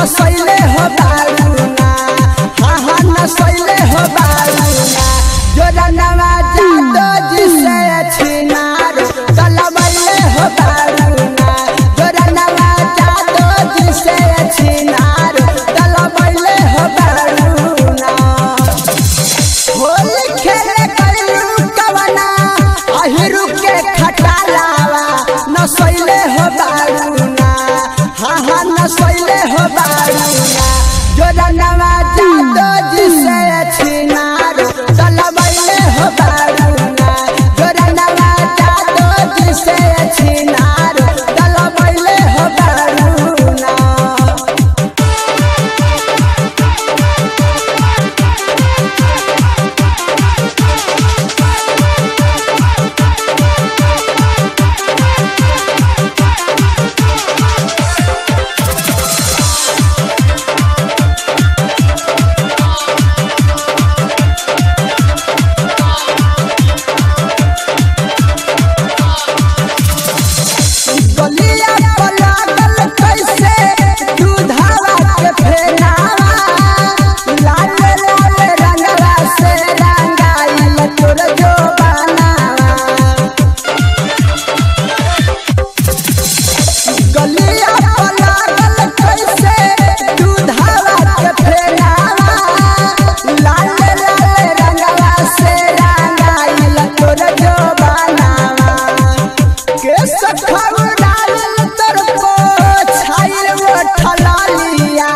नसैले हो बारूना हाँ हाँ नसैले हो बारूना जोरा नवा जादो जिसे छिनार तलबैले हो बारूना जोरा नवा जादो जिसे छिनार तलबैले हो बारूना होली खेले कइलू कवना अहिरु के खटालावा नसैले हो बारूना हाँ हाँ नसैले हो बारूना जोरा नवा जादो जिसे छिनार तलबैले हो बारूना जोरा नवा जादो जिसे छिनार तलबैले हो बारूना गलिया पलागल कैसे दूधावा के फेनावा लाल लाल रंगवा से रंगाइल तोर जो बनावा गलिया पलागल कैसे दूधावा के फेनावा लाल लाल रंगवा से रंगाइल तोर जो बनावा के सखौराल तर को छाइल वो ठलालिया